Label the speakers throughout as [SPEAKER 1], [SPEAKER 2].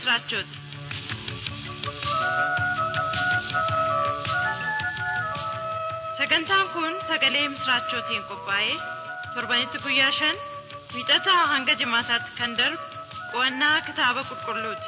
[SPEAKER 1] misraachooti. Sagantaan kun sagalee misraachootiin qophaa'ee torbanitti guyyaa shan wiixataa hanga jimaataatti kan darbu qo'annaa kitaaba qulqulluuti.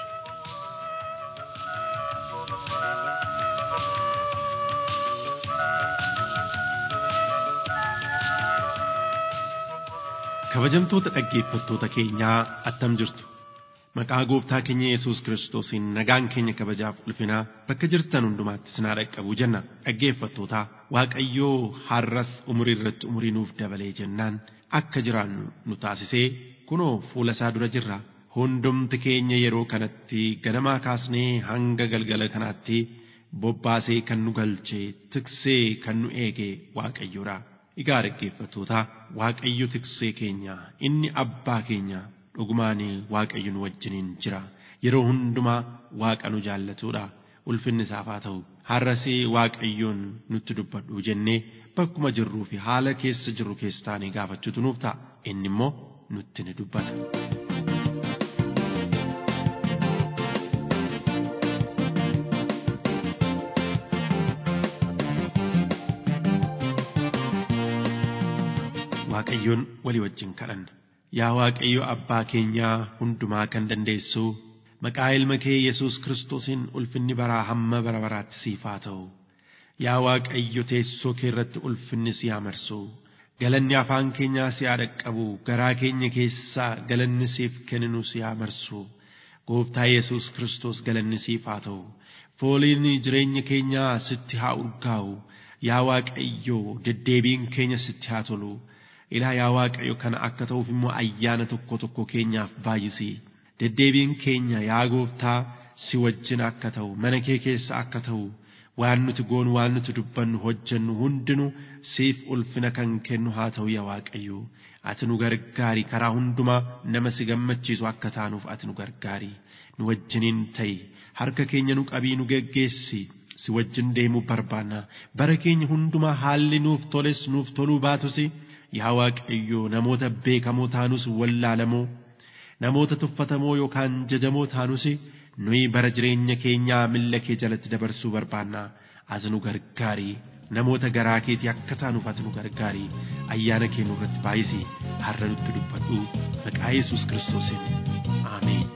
[SPEAKER 2] Kabajamtoota dhaggeeffattoota keenyaa attam jirtu. Maqaa gooftaa keenya Yesuus Kiristoosiin nagaan keenya kabajaaf ulfinaa bakka jirtan hundumaatti sinaa dhaqqabu jenna. Dhaggeeffattootaa Waaqayyoo har'as umurii irratti umurii nuuf dabalee jennaan akka jiraannu nu taasisee kunoo fuula isaa dura jirra. Hundumti keenya yeroo kanatti ganamaa kaasnee hanga galgala kanaatti bobbaasee kan nu galchee tiksee kan nu eege Waaqayyoodha. Egaa dhaggeeffattootaa Waaqayyo tiksee keenya inni abbaa keenya dhugumaan Waaqayyo nu wajjiniin jira. Yeroo hundumaa Waaqa nu jaallatudha. Ulfinni isaaf haa ta'u. Har'as Waaqayyoon nutti dubbadhu jennee bakkuma jirruu fi haala keessa jirru keessa taanee gaafachuutu nuuf ta'a. Inni immoo nutti ni dubbata. Waaqayyoon walii wajjin kadhanna. Yaa Waaqayyo abbaa keenyaa hundumaa kan dandeessu maqaa ilma kee Yesuus Kiristoosiin ulfinni baraa hamma bara baraatti siif haa ta'u. Yaa Waaqayyo teessoo kee irratti ulfinni si haa marsu. Galanni afaan keenyaa si haa dhaqqabu. Garaa keenya keessaa galanni siif kenninu si haa marsu. Gooftaa Yesuus Kiristoos galanni siif haa ta'u. Fooliin jireenya keenyaa sitti haa urgaa'u. Yaa Waaqayyo deddeebiin keenya sitti haa tolu. Ilaa yaa Waaqayyo kana akka ta'uuf immoo ayyaana tokko tokko keenyaaf baay'isi. Deddeebiin keenya yaa gooftaa si wajjin akka ta'u mana kee keessa akka ta'u waan nuti goonu waan nuti dubbannu hojjennu hundinuu siif ulfina kan kennu haa ta'u yaa Waaqayyo. Ati nu gargaari karaa hundumaa nama si gammachiisu akka taanuuf ati nu gargaari. Nu wajjiniin ta'i harka keenya nu qabii nu geggeessi. Si wajjin deemuu barbaanna bara keenya hundumaa haalli nuuf toles nuuf toluu baatusi. yaa Waaqayyo namoota beekamoo taanus wallaalamoo namoota tuffatamoo yookaan jajamoo taanus nuyi bara jireenya keenyaa milla kee jalatti dabarsuu barbaanna ati nu gargaari namoota garaa keetii akka taanuuf ati nu gargaari ayyaana kee nurratti baay'isi har'a nutti dubbadhu maqaa Yesuus Kiristoosiin Ameen.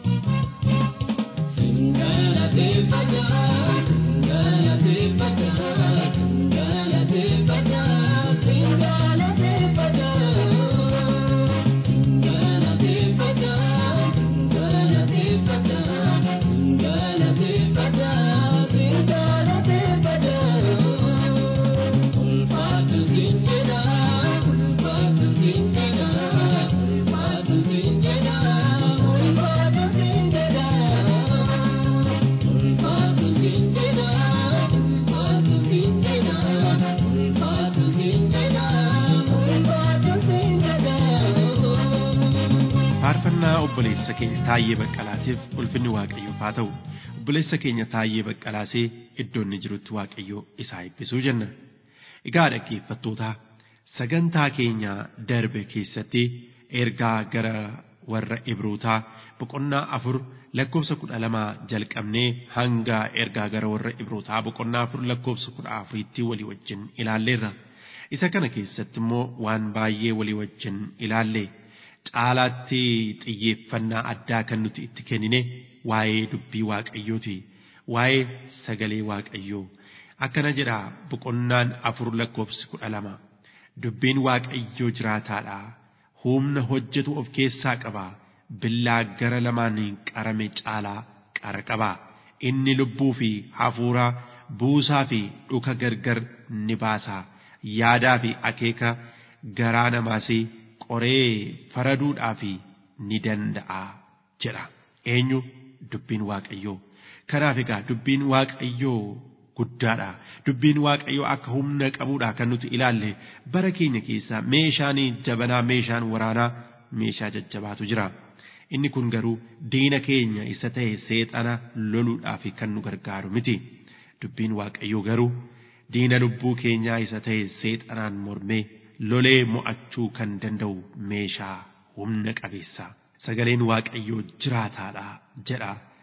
[SPEAKER 2] faarfannaa obboleessa keenya taayee baqqalaatiif ulfinni waaqayyoof haa ta'u obboleessa keenya taayee baqqalaasee iddoo inni jirutti waaqayyoo isaa eebbisuu jenna egaa dhaggeeffattoota sagantaa keenya darbe keessatti ergaa gara warra ibrootaa boqonnaa afur lakkoofsa kudha lamaa jalqabnee hanga ergaa gara warra ibrootaa boqonnaa afur lakkoofsa kudha afuriitti walii wajjin ilaalleerra isa kana keessatti immoo waan baay'ee walii wajjin ilaalle. caalaatti xiyyeeffannaa addaa kan nuti itti kennine waa'ee dubbii waaqayyooti waa'ee sagalee waaqayyoo akkana jedha boqonnaan afur lakkoofsi kudha lama dubbiin waaqayyoo jiraataadha humna hojjetu of keessaa qaba billaa gara lamaan qarame caalaa qara qaba inni lubbuu fi hafuura buusaa fi dhuka gargar ni baasa yaadaa fi akeeka garaa namaasii qoree faraduudhaaf ni danda'a jedha eenyu dubbiin waaqayyoo kanaaf egaa dubbiin waaqayyoo guddaadha dubbiin waaqayyoo akka humna qabuudha kan nuti ilaalle bara keenya keessa meeshaan jabanaa meeshaan waraanaa meeshaa jajjabaatu jira inni kun garuu diina keenya isa ta'e seexana loluudhaaf kan nu gargaaru miti dubbiin waaqayyoo garuu diina lubbuu keenyaa isa ta'e seexanaan mormee lolee mo'achuu kan danda'u meeshaa humna qabeessa sagaleen waaqayyoo jiraataadha jedha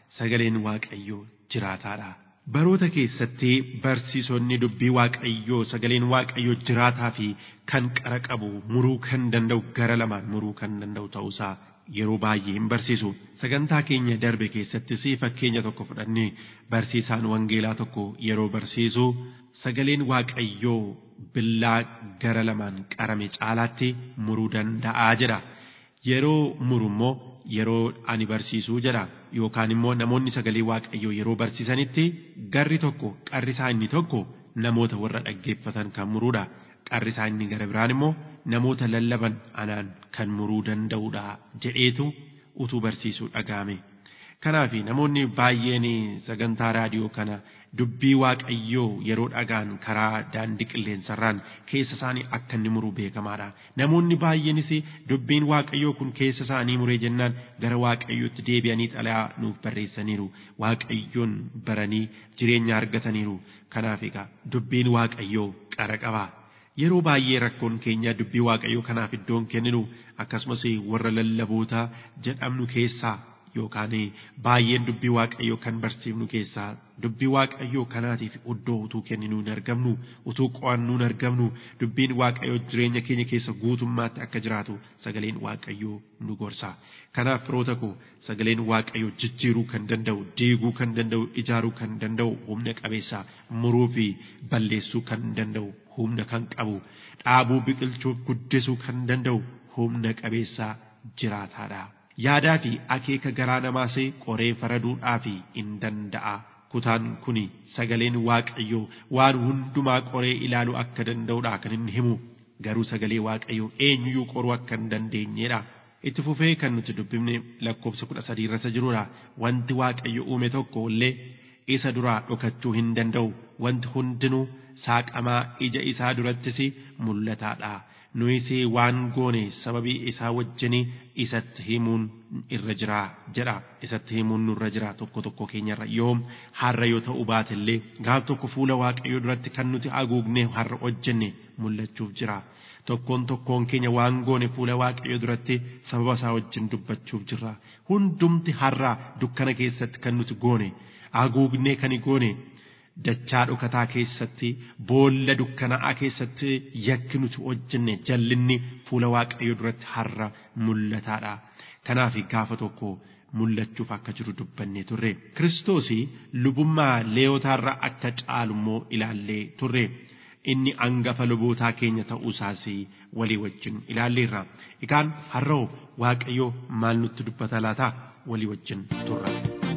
[SPEAKER 2] sagaleen waaqayyoo jiraataadha. Baroota keessatti barsiisonni dubbii waaqayyoo sagaleen waaqayyoo jiraataa fi kan qara qabu muruu kan danda'u gara lamaan muruu kan danda'u ta'uusaa yeroo baay'ee hin barsiisu. Sagantaa keenya darbe keessattis fakkeenya tokko fudhannee barsiisaan wangeelaa tokko yeroo barsiisu sagaleen waaqayyoo billaa gara lamaan qarame caalaatti muruu danda'aa jedha. Yeroo muru immoo yeroo ani barsiisuu jedha yookaan immoo namoonni sagalee waaqayyoo yeroo barsiisanitti garri tokko qarri isaa inni tokko namoota warra dhaggeeffatan kan muruudha. Qarri isaa inni gara biraan immoo namoota lallaban anaan kan muruu danda'uudha jedheetu utuu barsiisuu dhaga'ame. Kanaaf namoonni baay'een sagantaa raadiyoo kana dubbii waaqayyoo yeroo dhagaan karaa daandii qilleensarraan keessa isaanii akka inni muru beekamaadha. Namoonni baay'eenis dubbiin waaqayyoo kun keessa isaanii muree jennaan gara waaqayyootti deebi'anii xalayaa nuuf barreessaniiru. Waaqayyoon baranii jireenya argataniiru. Kanaaf egaa dubbiin waaqayyoo qara qaba. Yeroo baay'ee rakkoon keenya dubbii waaqayyoo kanaaf iddoon kenninu akkasumas warra lallaboota jedhamnu keessaa yookaan baay'een dubbii waaqayyoo kan barsiifnu keessaa dubbii waaqayyoo kanaatiif iddoo utuu kenninu hin argamnu utuu qo'annu hin argamnu dubbiin waaqayyoo jireenya keenya keessa guutummaatti akka jiraatu sagaleen waaqayyoo nu gorsa. Kanaaf firoota koo sagaleen waaqayyoo jijjiiruu kan danda'u diiguu kan danda'u ijaaruu kan danda'u humna qabeessa muruu fi balleessuu kan danda'u humna kan qabu dhaabuu biqilchuuf guddisuu kan danda'u humna qabeessa jiraataadha. Yaadaa fi akeeka garaa namaas qoree faraduudhaaf hin danda'a. Kutaan kuni sagaleen waaqayyoo waan hundumaa qoree ilaaluu akka danda'udha kan inni himu. Garuu sagalee waaqayyoo eenyuyyuu qoruu akka hin dandeenyedha. Itti fufee kan nuti dubbifne lakkoofsa kudha sadii irratti jirudha. Wanti waaqayyo uume tokko illee isa duraa dhokachuu hin danda'u. Wanti hundinuu saaqamaa ija isaa durattis mul'ataadha. Nuyis waan goone sababii isaa wajjin isatti himuun irra jira jedha. Isatti himuun nurra jira tokko tokko keenyarra yoo har'a yoo ta'u baatellee gaaf tokko fuula waaqayyoo duratti kan nuti haguugne har'a hojjenne mul'achuuf jira. Tokkoon tokkoon keenya waan goone fuula waaqayyoo duratti sababa isaa wajjin dubbachuuf jirra. Hundumti har'a dukkana keessatti kan nuti goone haguugnee kan goone dachaa dhokataa keessatti boolla dukkana'aa keessatti yakki nuti hojjenne jallinni fuula waaqayyoo duratti har'a mul'ataadha. Kanaaf gaafa tokko mul'achuuf akka jiru dubbanne turre. Kiristoos lubummaa leeyotaarra akka caalu immoo ilaallee turre. Inni angafa lubootaa keenya ta'uusaas walii wajjin ilaalleerra. Egaan har'oo waaqayyoo maal nutti dubbata laata walii wajjin turra.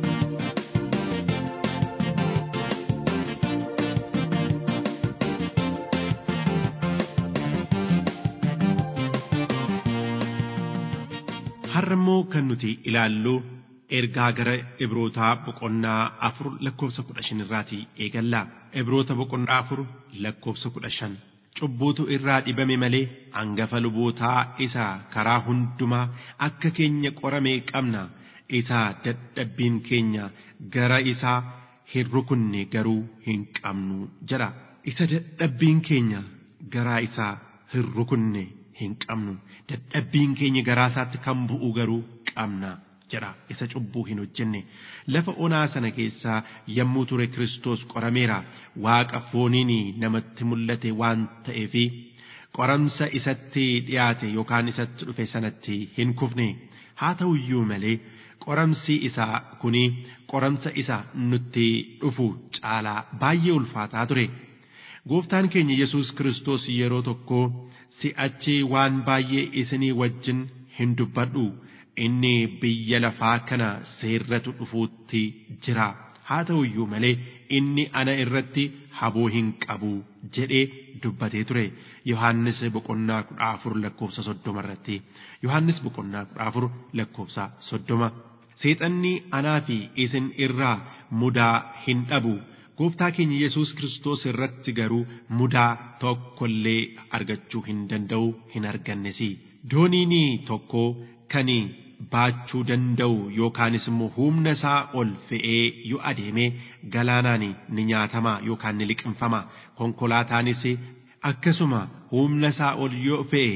[SPEAKER 2] Har'a immoo kan nuti ilaallu ergaa gara Ibrootaa boqonnaa afur lakkoofsa kudha shan irraati eegalla. Ibroota boqonnaa afur lakkoofsa kudha shan. Cubbuutu irraa dhibame malee hangafa lubootaa isa karaa hundumaa akka keenya qorame qabna. Isa dadhabbiin keenya gara isaa hin rukunne garuu hin qabnu jedha. Isa dadhabbiin keenya garaa isaa hin rukunne hin qabnu. Dadhabbiin keenya garaa isaatti kan bu'u garuu qabna. jedha isa cubbuu hin hojjenne lafa onaa sana keessaa yommuu ture Kiristoos qorameera waaqa fooniin namatti mul'ate waan ta'eefi qoramsa isatti dhiyaate yookaan isatti dhufe sanatti hin kufne haa ta'u iyyuu malee qoramsi isaa kuni qoramsa isa nutti dhufu caalaa baay'ee ulfaataa ture. Gooftaan keenya Yesuus Kiristoos yeroo tokko si'achi waan baay'ee isinii wajjin hin dubbadhu. inni biyya lafaa kana seerratu dhufuutti jira haa ta'u iyyuu malee inni ana irratti haboo hin qabu jedhee dubbatee ture yohannis boqonnaa kudha afur lakkoofsa soddoma irratti yohannis boqonnaa kudha afur lakkoofsa soddoma seexanni anaa fi isin irraa mudaa hin dhabu gooftaa keenya yesus kiristoos irratti garuu mudaa tokkollee argachuu hin danda'u hin argannes dooniin tokko kan baachuu danda'u yookaanis immoo humna isaa ol fe'ee yoo adeeme galaanaan ni nyaatama yookaan ni liqimfama konkolaataanis akkasuma humna isaa ol yoo fe'e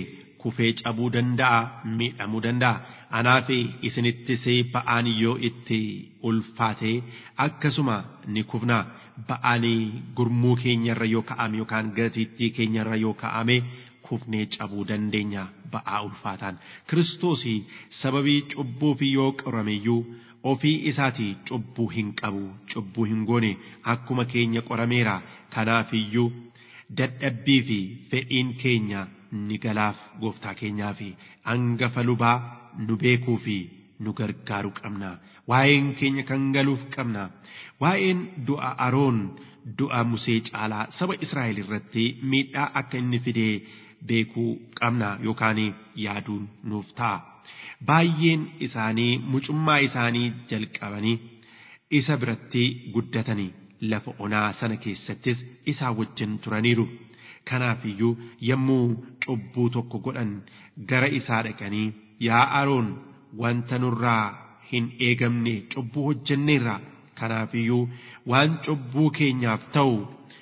[SPEAKER 2] kufee cabuu danda'a miidhamuu danda'a anaa fi isinittis ba'aan yoo itti ulfaate akkasuma ni kufna ba'aan gurmuu keenyarra yoo ka'ame yookaan gatiittii keenyarra yoo ka'ame kufnee cabuu dandeenya ba'aa ulfaataan kiristoos sababii cubbuu fi yoo qorameyyuu ofii isaatii cubbuu hin qabu cubbuu hin goone akkuma keenya qorameera kanaafiyyuu dadhabbii fi fedhiin keenya ni galaaf gooftaa keenyaa fi hangafa lubaa nu beekuu fi nu gargaaruu qabna waa'een keenya kan galuuf qabna waa'een du'a aroon du'a musee caalaa saba israa'el irratti miidhaa akka inni fidee beekuu qabna yookaan yaaduun nuuf ta'a baay'een isaanii mucummaa isaanii jalqabanii isa biratti guddatanii lafa onaa sana keessattis isaa wajjin turaniiru. Kanaafiyyuu yommuu cubbuu tokko godhan gara isaa dhaqanii yaa Aroon wanta nurraa hin eegamne cubbuu hojjenneerra kanaafiyyuu waan cubbuu keenyaaf ta'u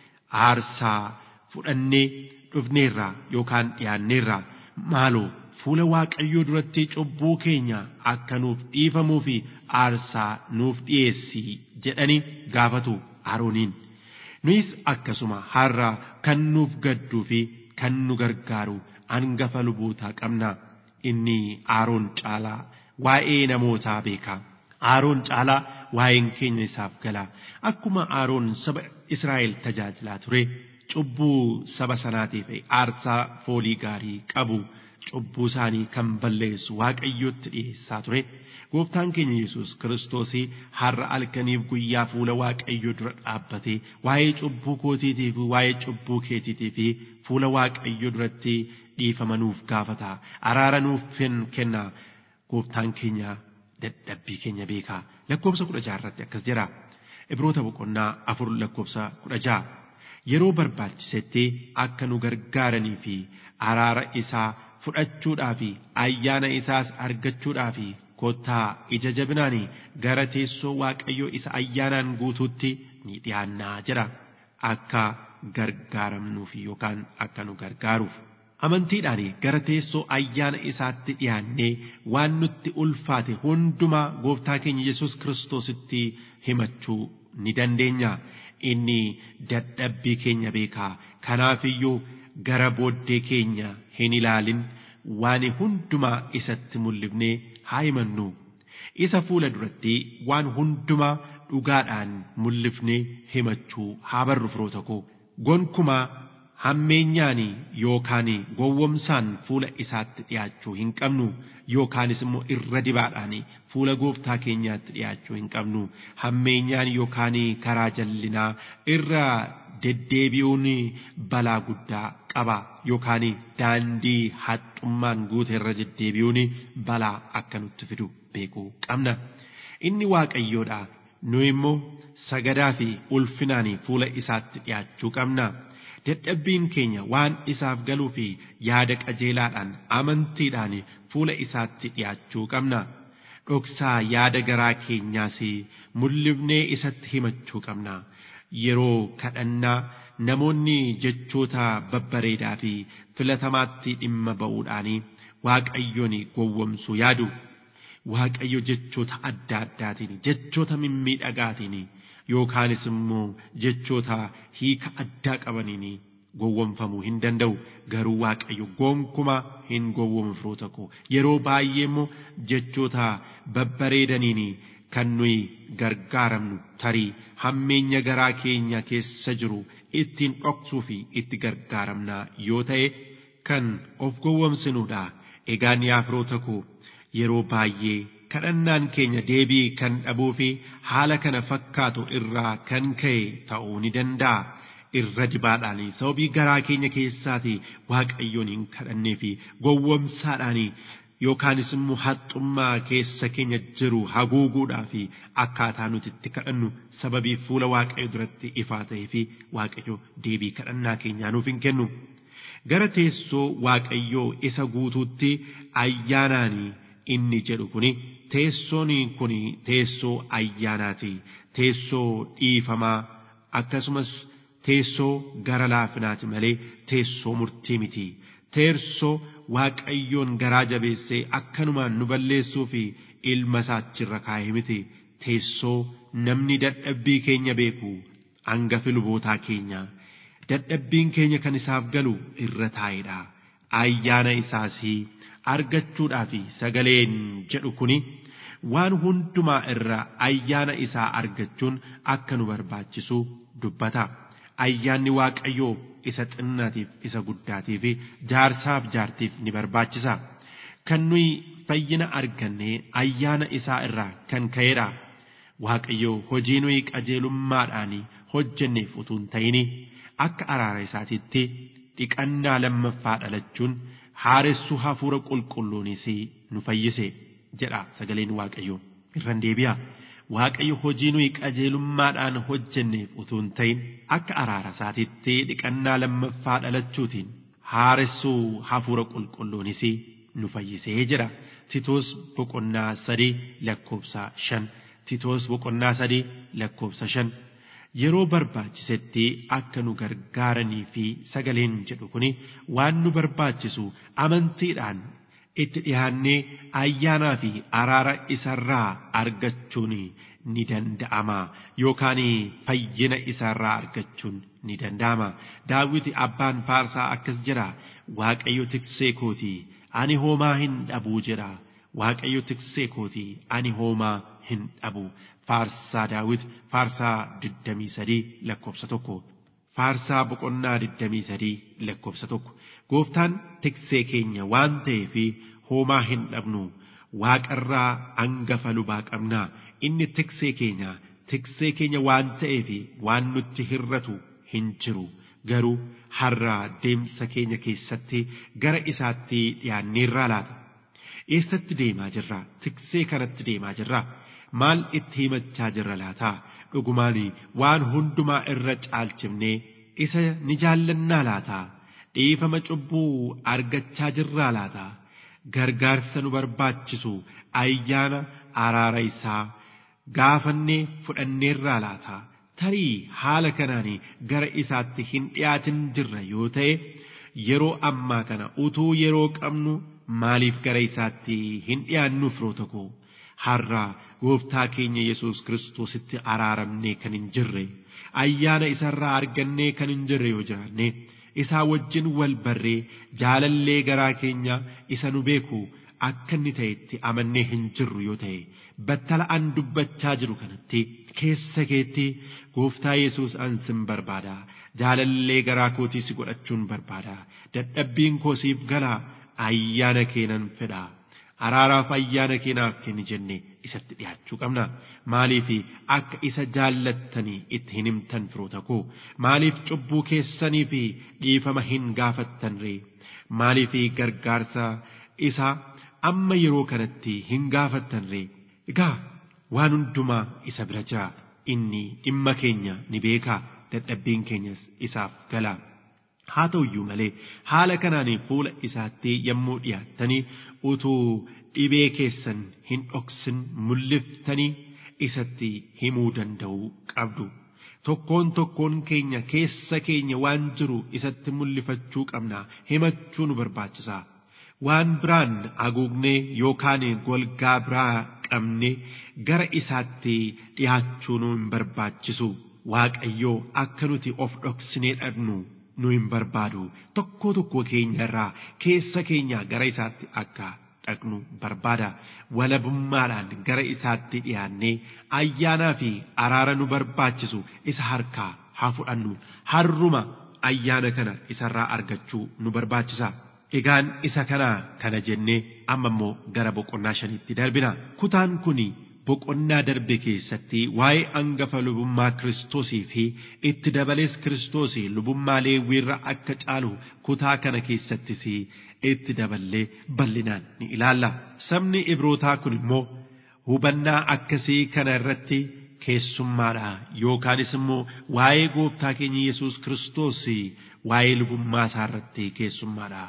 [SPEAKER 2] aarsaa fudhannee dhufneerra yookaan dhiyaanneerra maaloo fuula waaqayyoo duratti cubbuu keenya akka nuuf dhiifamuu fi aarsaa nuuf dhiyeessi jedhanii gaafatu Arooniin. Nuyis akkasuma har'a kan nuuf gadduu fi kan nu gargaaru hangafa lubootaa qabna. Inni Aroon caalaa waa'ee namootaa beeka. Aroon caalaa waa'een keenya isaaf gala. Akkuma Aroon saba Israa'el tajaajilaa ture cubbuu saba sanaatiif aarsaa foolii gaarii qabu. cubbuu isaanii kan balleessu waaqayyotti dhiyeessaa ture gooftaan keenya yesus kiristoos har'a halkaniif guyyaa fuula waaqayyoo dura dhaabbatee waa'ee cubbuu kootiitii fi waa'ee cubbuu keetiitii fi fuula waaqayyoo duratti dhiifamanuuf gaafata araara nuuf kenna gooftaan keenya dadhabbii keenya beekaa lakkoobsa kudha jaha irratti akkas jedha ibroota boqonnaa afur lakkoobsa kudha jaha yeroo barbaachisetti akka nu gargaaranii fi araara isaa fudhachuudhaa fi ayyaana isaas argachuudhaa fi kottaa ija jabinaan gara teessoo waaqayyoo isa ayyaanaan guutuutti ni dhiyaannaa jedha akka gargaaramnuuf yookaan akka nu gargaaruuf. Amantiidhaan gara teessoo ayyaana isaatti dhiyaannee waan nutti ulfaate hundumaa gooftaa keenya Yesuus kiristoositti himachuu ni dandeenya. Inni dadhabbii keenya beekaa. Kanaafiyyuu gara booddee keenya hin ilaalin waan hundumaa isatti mul'ifnee haa himannu. Isa fuula duratti waan hundumaa dhugaadhaan mul'ifnee himachuu haa barru firoota koo. Gonkumaa hammeenyaan yookaan gowwomsaan fuula isaatti dhiyaachuu hin qabnu yookaanis immoo irra dibaadhaan fuula gooftaa keenyaatti dhiyaachuu hin qabnu hammeenyaan yookaan karaa jallinaa irra deddeebi'uun balaa guddaa qaba yookaan daandii haxxummaan guute irra deddeebi'uun balaa akka nutti fidu beekuu qabna inni waaqayyoodha nu immoo sagadaa fi ulfinaan fuula isaatti dhiyaachuu qabna. dadhabbiin keenya waan isaaf galuu fi yaada qajeelaadhaan amantiidhaan fuula isaatti dhiyaachuu qabna. Dhoksaa yaada garaa keenyaas mul'ifnee isatti himachuu qabna. Yeroo kadhannaa namoonni jechoota babbareedaa fi filatamaatti dhimma ba'uudhaan waaqayyoon gowwomsuu yaadu. Waaqayyo jechoota adda addaatiin jechoota mimmiidhagaatiin yookaanis immoo jechoota hiika addaa qabaniin gowwomfamuu hin danda'u garuu waaqayyo gonkumaa hin gowwomu firoota koo yeroo baay'ee immoo jechoota babbareedaniin kan nuyi gargaaramnu tarii hammeenya garaa keenya keessa jiru ittiin dhoksuu fi itti gargaaramnaa yoo ta'e kan of gowwomsinuudha egaa yaa firoota koo yeroo baay'ee kadhannaan keenya deebii kan dhabuu fi haala kana fakkaatu irraa kan ka'e ta'uu ni danda'a. Irra dibaadhaan sababii garaa keenya keessaati waaqayyoon hin kadhannee fi gowwomsaadhaan yookaanis immoo haxxummaa keessa keenya jiru haguuguudhaa fi akkaataa nuti itti kadhannu sababii fuula waaqayyo duratti ifaa ta'ee fi waaqayyo deebii kadhannaa keenyaa nuuf hin kennu. Gara teessoo waaqayyoo isa guutuutti ayyaanaanii inni jedhu kuni teessoon kun teessoo ayyaanaati teessoo dhiifamaa akkasumas teessoo gara laafinaati malee teessoo murtii miti teessoo waaqayyoon garaa jabeessee akkanumaan nu balleessuu fi ilma isaachirra kaa'e miti teessoo namni dadhabbii keenya beeku hangafi lubootaa keenya dadhabbiin keenya kan isaaf galu irra taa'edha ayyaana isaas argachuudhaaf sagaleen jedhu kuni waan hundumaa irra ayyaana isaa argachuun akka nu barbaachisu dubbata ayyaanni waaqayyoo isa xinnaatiif isa guddaatiif jaarsaaf jaartiif ni barbaachisa kan nuyi fayyina arganne ayyaana isaa irraa kan ka'edha waaqayyoo hojii nuyi qajeelummaadhaan hojjenneef utuu hin ta'ini akka araara isaatiitti dhiqannaa lammaffaa dhalachuun haaressuu hafuura qulqulluunis nu fayyise jedha sagaleen waaqayyoo irran deebi'a. Waaqayyo hojii nuyi qajeelummaadhaan hojjenneef utuu hin ta'in akka araara isaatiitti dhiqannaa lammaffaa dhalachuutiin haaressuu hafuura qulqulluunis nu fayyisee jedha. Titoos boqonnaa sadii lakkoofsa shan. Titoos boqonnaa sadii lakkoofsa shan. Yeroo barbaachisetti akka nu gargaaranii fi sagaleen jedhu kuni waan nu barbaachisu amantiidhaan itti dhiyaannee ayyaanaa fi araara isarraa argachuun ni danda'ama yookaan fayyina isarraa argachuun ni danda'ama daawiti abbaan faarsaa akkas jedha waaqayyo tiksee kooti ani homaa hin dhabuu jedha waaqayyo tiksee kooti ani homaa hin dhabu faarsaa daawit faarsaa 23 lakkoofsa tokko faarsaa boqonnaa 23 lakkoofsa tokko gooftaan tiksee keenya waan ta'eef homaa hin dhabnu waaqarraa hangafa lubaa qabnaa inni tiksee keenya tiksee keenya waan ta'eef waan nutti hirratu hin jiru garuu har'a deemsa keenya keessatti gara isaatti dhiyaanneerraa laata eessatti deemaa jirra tiksee kanatti deemaa jirra maal itti himachaa jirra laata dhugumaan waan hundumaa irra caalchifnee isa ni jaallannaa laata dhiifama cubbuu argachaa jirraa laata gargaarsa nu barbaachisu ayyaana araara isaa gaafannee fudhanneerraa laata tarii haala kanaan gara isaatti hin dhiyaatin jirra yoo ta'e yeroo ammaa kana utuu yeroo qabnu maaliif gara isaatti hin dhiyaannu firoota koo har'a gooftaa keenya yesus kiristoositti araaramnee kan hin jirre ayyaana isarraa argannee kan hin jirre yoo jiraanne isaa wajjin wal barree jaalallee garaa keenya isa nu beeku akka inni ta'etti amannee hin jirru yoo ta'e battala an dubbachaa jiru kanatti keessa keetti gooftaa yesus an sin barbaada jaalallee garaa kootii si godhachuun barbaada dadhabbiin koo siif galaa ayyaana keenan fedha araaraaf ayyaana keenaaf kenni jenne isatti dhiyaachuu qabna maaliif akka isa jaallattanii itti hin himtan firoota koo maaliif cubbuu keessanii fi dhiifama hin gaafattan ree maaliif gargaarsa isaa amma yeroo kanatti hin gaafattan ree egaa waan hundumaa isa bira jira inni dhimma keenya ni beekaa dadhabbiin keenyas isaaf gala. haa ta'uyyuu malee haala kanaan fuula isaatti yommuu dhiyaattanii utuu dhibee keessan hin dhoksin mul'iftanii isatti himuu danda'uu qabdu. Tokkoon tokkoon keenya keessa keenya waan jiru isatti mul'ifachuu qabna himachuu nu barbaachisa. Waan biraan haguugnee yookaan golgaa biraa qabne gara isaatti dhiyaachuu nu hin barbaachisu. Waaqayyoo akka nuti of dhoksinee dhabnu nu hin barbaadu tokko tokko keenya irraa keessa keenya gara isaatti akka dhaqnu barbaada walabummaadhaan gara isaatti dhiyaannee ayyaanaa fi araara nu barbaachisu isa harkaa haa fudhannu harruma ayyaana kana isarraa argachuu nu barbaachisa. Egaan isa kana kana jennee amma immoo gara boqonnaa shaniitti darbina kutaan kuni boqonnaa darbe keessatti waa'ee angafa lubummaa kiristoosii fi itti dabalees kiristoosii lubummaa leewwiirra akka caalu kutaa kana keessattis itti daballee bal'inaan ni ilaalla. Sabni Ibrootaa kun immoo hubannaa akkasii kana irratti keessummaadha yookaanis immoo waa'ee gooftaa keenya Yesuus kiristoos waa'ee lubummaa isaa irratti keessummaadha.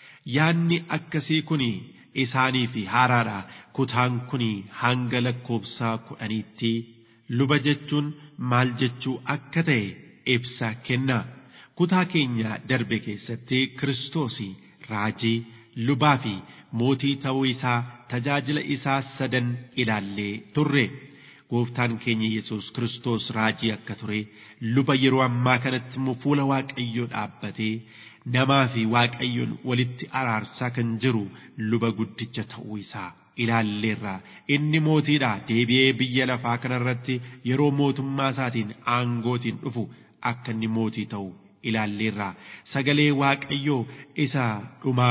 [SPEAKER 2] Yaanni akkasii kuni isaanii fi haaraadha kutaan kun hanga lakkoobsaa kudhaniitti luba jechuun maal jechuu akka ta'e ibsa kenna kutaa keenya darbe keessatti kiristoos raajii lubaa fi mootii ta'uu isaa tajaajila isaa sadan ilaallee turre. Gooftaan keenya Yesuus Kiristoos raajii akka ture luba yeroo ammaa kanatti immoo fuula Waaqayyoo dhaabbatee namaa fi Waaqayyoon walitti araarsaa kan jiru luba guddicha ta'uu isaa ilaalleerra. Inni mootiidha deebi'ee biyya lafaa kanarratti yeroo mootummaa isaatiin aangootiin dhufu akka inni mootii ta'u ilaalleerra. Sagalee Waaqayyoo isa dhumaa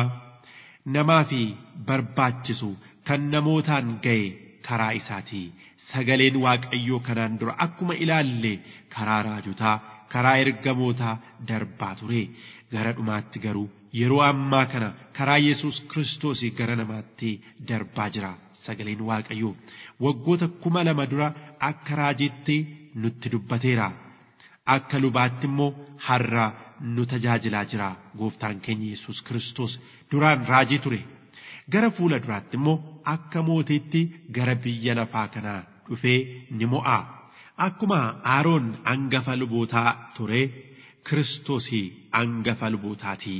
[SPEAKER 2] namaa fi barbaachisu kan namootaan ga'e karaa isaatii. sagaleen waaqayyoo kanaan dura akkuma ilaalle karaa raajotaa karaa ergamootaa darbaa ture gara dhumaatti garuu yeroo ammaa kana karaa yesus kiristoos gara namaatti darbaa jira sagaleen waaqayyoo waggoota kuma lama dura akka raajiitti nutti dubbateera akka lubaatti immoo har'a nu tajaajilaa jira gooftaan keenya yesus kiristoos duraan raajii ture gara fuula duraatti immoo akka mootiitti gara biyya lafaa kanaa dhufee ni mo'a. Akkuma Aaroon hangafa lubootaa ture, Kiristoos hangafa lubootaati.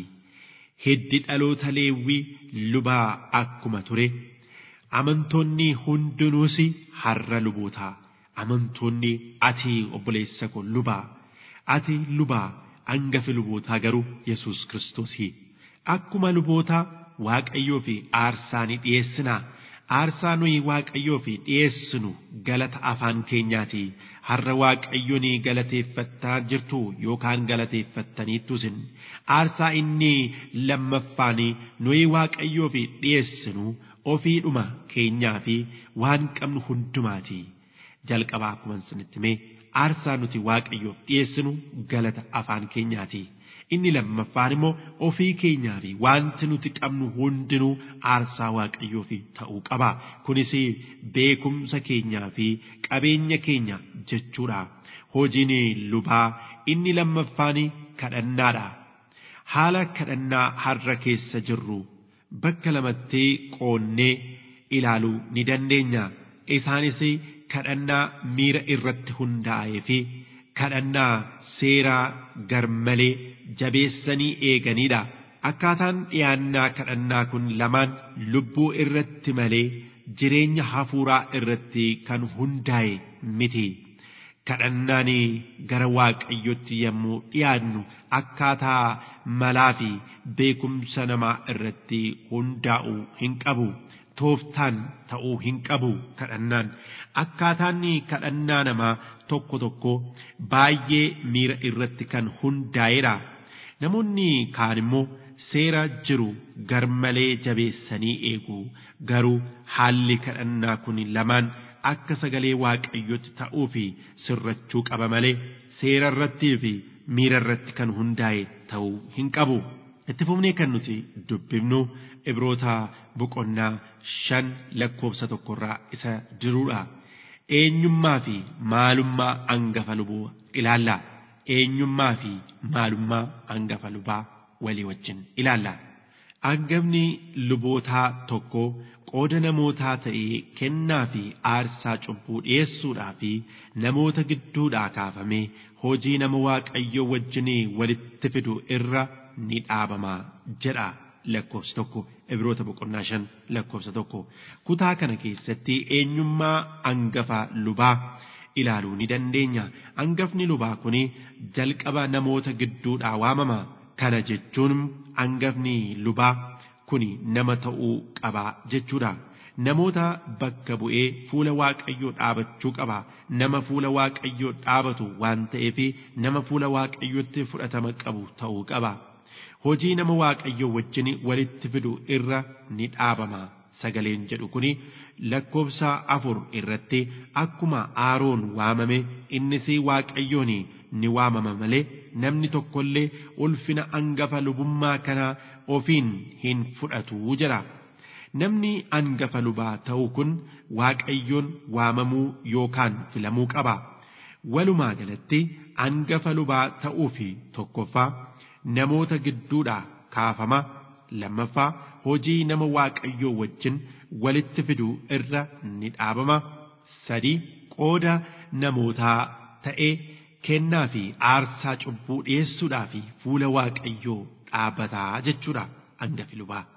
[SPEAKER 2] Hiddi dhaloota leewwii lubaa akkuma ture, amantoonni hundinuus har'a lubootaa. Amantoonni ati obboleessa koo lubaa, ati lubaa hangafi lubootaa garuu Yesuus Kiristoos. Akkuma lubootaa Waaqayyoo fi aarsaa ni dhiyeessinaa. aarsaa nuyi waaqayyoo fi dhiyeessinu galata afaan keenyaati har'a waaqayyoon galateeffattaa jirtu yookaan galateeffattaniittu isin aarsaa inni lammaffaan nuyi waaqayyoo fi dhiyeessinu ofiidhuma keenyaa fi waan qabnu hundumaati jalqabaa akkuma isinitti mee aarsaa nuti waaqayyoof dhiyeessinu galata afaan keenyaati. inni lammaffaan immoo ofii keenyaa fi wanti nuti qabnu hundinuu aarsaa waaqayyoof ta'uu qaba. Kunis beekumsa keenyaa fi qabeenya keenya jechuudha. Hojiin lubaa inni lammaffaan kadhannaadha. Haala kadhannaa har'a keessa jirru bakka lamatti qoonnee ilaaluu ni dandeenya. Isaanis kadhannaa miira irratti hundaa'ee fi kadhannaa seeraa garmalee jabeessanii eeganiidha. Akkaataan dhiyaannaa kadhannaa kun lamaan lubbuu irratti malee jireenya hafuuraa irratti kan hundaa'e miti. Kadhannaan gara waaqayyotti yommuu dhiyaannu akkaataa malaa fi beekumsa namaa irratti hundaa'uu hin qabu. Tooftaan ta'uu hin qabu kadhannaan. Akkaataan kadhannaa namaa tokko tokko baay'ee miira irratti kan hundaa'edha. Namoonni kaan immoo seera jiru garmalee jabeessanii eegu garuu haalli kadhannaa kun lamaan akka sagalee waaqayyotti ta'uu fi sirrachuu qaba malee seera irrattii fi miira irratti kan hundaa'e ta'uu hin qabu. Itti fufnee kan nuti dubbifnu ibroota boqonnaa shan lakkoofsa tokkorraa isa jirudha. Eenyummaa fi maalummaa hangafa lubaa ilaalla. Eenyummaa fi maalummaa hangafa lubaa walii wajjin ilaalla. Hangafni lubootaa tokko qooda namootaa ta'ee kennaa fi aarsaa cubbuu dhiyeessuudhaa fi namoota gidduudhaa kaafamee hojii nama waaqayyoo wajjin walitti fidu irra ni dhaabama jedha lakkoofsi tokko ibroota boqonnaa shan lakkoofsa tokko kutaa kana keessatti eenyummaa hangafa lubaa ilaaluu ni dandeenya hangafni lubaa kun jalqaba namoota gidduudhaa waamama kana jechuun hangafni lubaa kun nama ta'uu qaba jechuudha. Namoota bakka bu'ee fuula waaqayyoo dhaabachuu qaba. Nama fuula waaqayyoo dhaabatu waan ta'eef nama fuula waaqayyootti fudhatama qabu ta'uu qaba. Hojii nama waaqayyoo wajjin walitti fidu irra ni dhaabama. Sagaleen jedhu kuni lakkoofsa afur irratti akkuma aaroon waamame innis waaqayyoon ni waamama malee namni tokkollee ulfina hangafa lubummaa kana ofiin hin fudhatu jedha. Namni hangafa lubaa ta'u kun waaqayyoon waamamuu yookaan filamuu qaba. Walumaa galatti hangafa lubaa ta'uu fi tokkoffaa namoota gidduudhaa kaafama lammaffaa hojii nama waaqayyoo wajjin walitti fiduu irra ni dhaabama sadii qooda namootaa ta'ee kennaa fi aarsaa cubbuu dhiyeessuudhaa fi fuula waaqayyoo dhaabbataa jechuudha hangafi lubaa.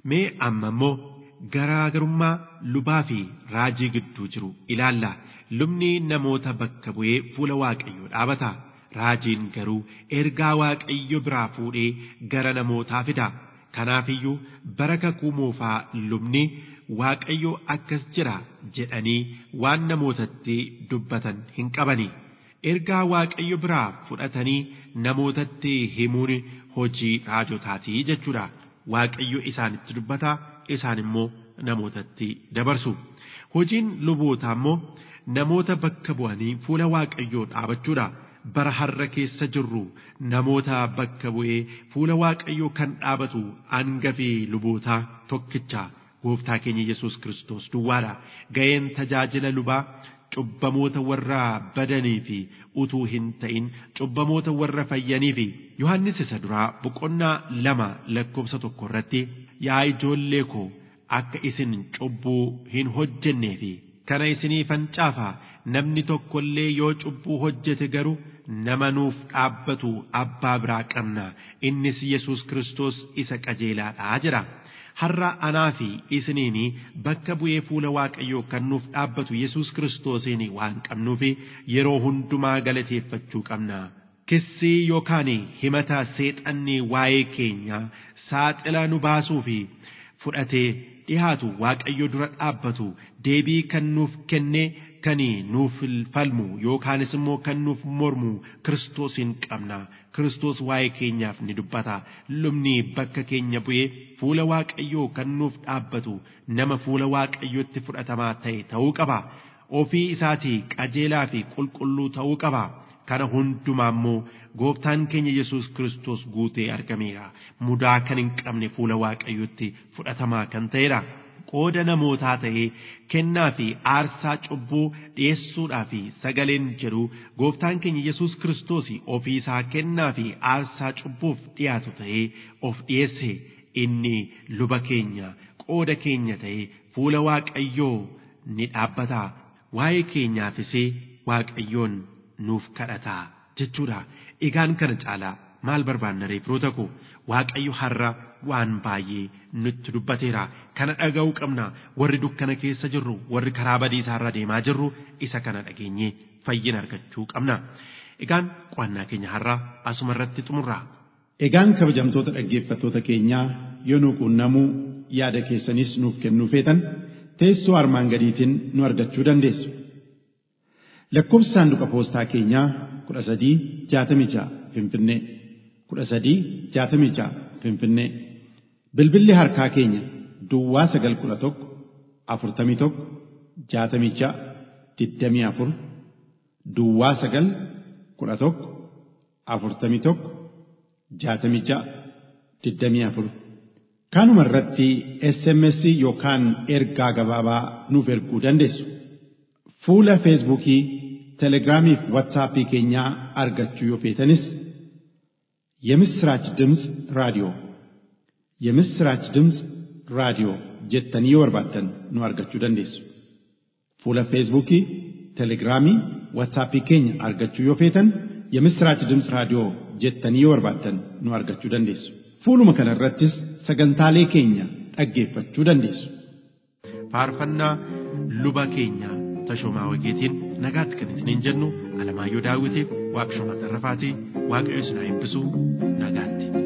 [SPEAKER 2] Mee amma immoo garaagarummaa lubaa fi raajii gidduu jiru ilaalla. Lubni namoota bakka bu'ee fuula Waaqayyoo dhaabata. Raajiin garuu ergaa Waaqayyo biraa fuudhee gara namootaa fida. Kanaafiyyuu bara kakuu moofaa lubni Waaqayyo akkas jira jedhanii waan namootatti dubbatan hin qabani. Ergaa Waaqayyo biraa fudhatanii namootatti himuun hojii raajotaatii jechuudha. Waaqayyo isaanitti dubbata isaan immoo namootatti dabarsu. Hojiin lubootaa immoo namoota bakka bu'anii fuula Waaqayyoo dhaabachuudha. bara har'a keessa jirru namoota bakka bu'ee fuula waaqayyoo kan dhaabatu hangafii lubootaa tokkicha gooftaa keenya yesus kiristoos duwwaadha ga'een tajaajila lubaa cubbamoota warra badanii fi utuu hin ta'in cubbamoota warra fayyanii fi yohannis isa duraa boqonnaa lama lakkoofsa tokko irratti yaa ijoollee koo akka isin cubbuu hin hojjennee fi kana isinii fancaafa namni tokko illee yoo cubbuu hojjete garuu nama nuuf dhaabbatu abbaa biraa qabna innis yesus kiristoos isa qajeelaadha jedha har'a anaa fi isiniin bakka bu'ee fuula waaqayyoo kan nuuf dhaabbatu yesus kiristoosiin waan qabnuuf yeroo hundumaa galateeffachuu qabna. Kissii yookaan himata seexanni waa'ee keenya saaxila nu baasuu fi fudhatee dhihaatu waaqayyo dura dhaabbatu deebii kan nuuf kenne kan nuuf falmu yookaanis immoo kan nuuf mormu kiristoosiin qabna kiristoos waa'ee keenyaaf ni dubbata lubni bakka keenya bu'ee fuula waaqayyoo kan nuuf dhaabbatu nama fuula waaqayyootti fudhatamaa ta'e ta'uu qaba ofii isaatii qajeelaa fi qulqulluu ta'uu qaba. kana hundumaa immoo gooftaan keenya yesus kiristoos guutee argameera mudaa kan hin qabne fuula waaqayyotti fudhatamaa kan ta'edha qooda namootaa ta'ee kennaa fi aarsaa cubbuu dhi'eessuudhaa fi sagaleen jedhu gooftaan keenya yesus kiristoos ofii isaa kennaa fi aarsaa cubbuuf dhiyaatu ta'ee of dhi'eesse inni luba keenya qooda keenya ta'ee fuula waaqayyoo ni dhaabbata waa'ee keenyaafis waaqayyoon nuuf kadhataa jechuudha. Egaan kana caalaa maal barbaanna reefroota koo Waaqayyo har'a waan baay'ee nutti dubbateera. Kana dhaga'uu qabna warri dukkana keessa jirru warri karaa badiisaa irra deemaa jirru isa kana dhageenyee fayyina argachuu qabna. Egaan qo'annaa keenya har'a asuma irratti xumurra.
[SPEAKER 3] Egaan kabajamtoota dhaggeeffattoota keenyaa yoo nu quunnamuu yaada keessanis nuuf kennuu feetan teessoo armaan gadiitiin nu argachuu dandeessu. lakkoofsi saanduqa poostaa keenyaa kudha sadii jaatamii ja'a finfinnee kudha sadii jaatamii ja'a finfinnee bilbilli harkaa keenya duwwaa sagal kudha tokko afurtamii tokko jaatamii ja'a digdamii afur duwwaa sagal kudha tokko afurtamii tokko jaatamii ja'a digdamii afur kanuma irratti sms yookaan ergaa gabaabaa nuuf erguu dandeessu. fuula feesbuukii telegiraamii fi watsaappii keenyaa argachuu yoo feetanis የምስራች ድምፅ ራዲዮ የምስራች ድምፅ ራዲዮ jettanii yoo barbaaddan nu argachuu dandeessu fuula feesbuukii telegiraamii watsaappii keenya argachuu yoo feetan የምስራች ድምፅ raadiyoo jettanii yoo barbaaddan nu argachuu dandeessu fuuluma kana irrattis sagantaalee keenya dhaggeeffachuu dandeessu
[SPEAKER 2] faarfannaa luba keenyaa tashoomaa wageetiin nagaatti kan isiniin jennu alamaayyoo daawwitiif waaqshumaa tarrafaatii waaqayyo isin haa eebbisu nagaatti.